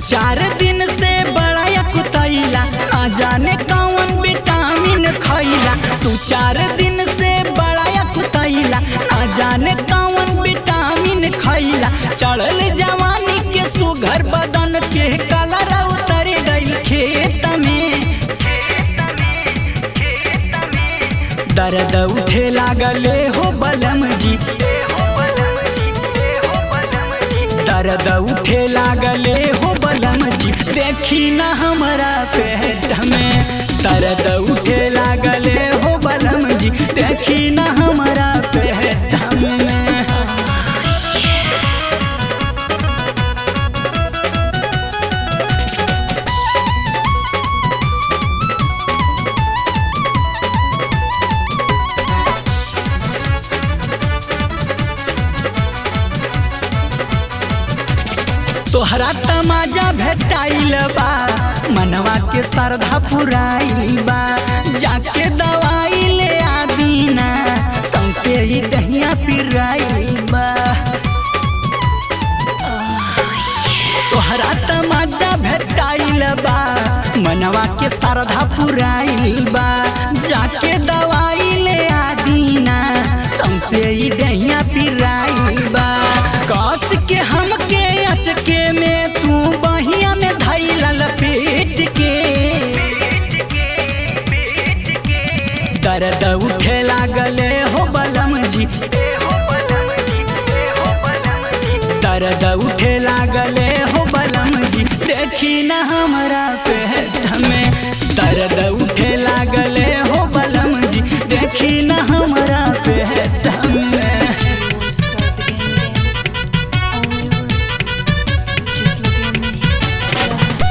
चार दिन से बड़ा कुतैला आ जाने कौन विटामिन खैला तू चार दिन से बड़ा कुतैला आ जाने कौन विटामिन खैला चढ़ल जवानी के सुघर बदन के कलर उतर गइल खेत में दर्द उठे लागले हो बलम जी दर्द उठे लागले हो बलम जी देखी न हमारा पेट में दर्द उठे लागले हो बलम जी देखी न हमारा पेट में तोहरा तमाजा भेटाइल बा मनवा के श्रद्धा पुराइल बा जाके दवाई ले आदीना सौसे ही दहिया पिराइल बा तोहरा तमाजा भेटाइल बा मनवा के श्रद्धा पुराइल बा जाके दवाई ले आदीना सौसे ही दहिया पिराइल बा कस के हमके अचके में तू बहिया में धैल लपेट के दर्द उठे लागले हो बलम जी दर्द उठे लागले हो बलम जी देखी न हमारा पेट में दर्द उठे लागले हो बलम जी देखी न हमारा पेट में Start the game again. All yours. Just look at me.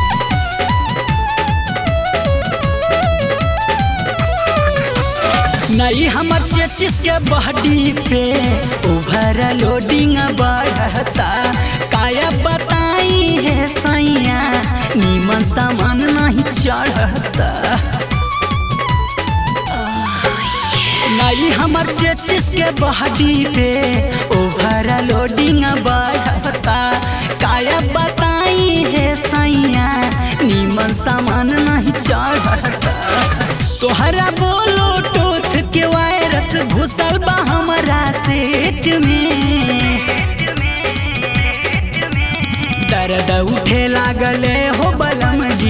नहीं हमर चेचिस के बॉडी पे ओवर लोडिंग बढ़ता काया बताई है सैया नीमन सामान नहीं चढ़ता नहीं हमर चेचिस के बॉडी पे ओवर लोडिंग बढ़ता काया बताई है सैया नीमन सामान नहीं चढ़ता तोहरा बोलो टोथ के वायरस घुसल बा हमारा सेट में दर्द उठे लागले हो बलम जी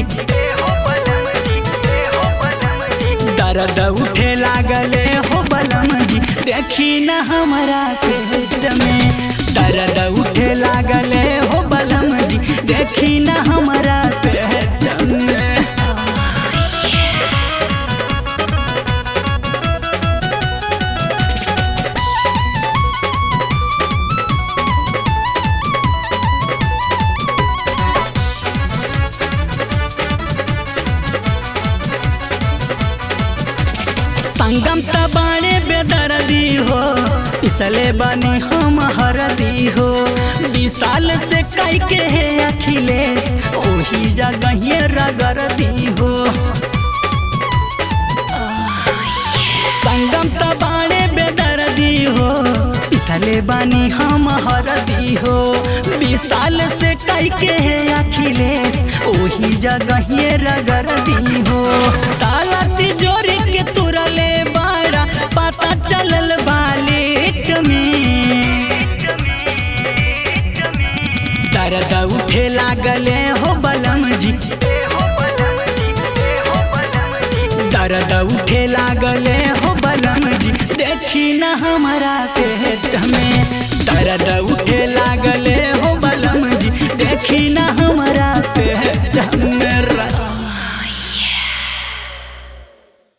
दर्द उठे लागले हो बलम जी देखी न हमारा पेट में दर्द उठे लागले हो बलम जी देखी न हमारा पेट में संगम त बाणे बेदर्दी हो इसले बनी हम हरदी हो विशाल से कई के है अखिलेश ओही जगह रगरदी हो संगम त बाणे बेदर्दी हो इसले बनी हम हरदी हो विशाल से कई के है अखिलेश ओही जगह रगरदी हो ताला तिजोरी के तुरले बाड़ा पता चलल बालेट में दर्द उठे लागले हो बलम जी दर्द उठे लागले हो बलम जी देखी न हमारा पेट में दर्द उठे ला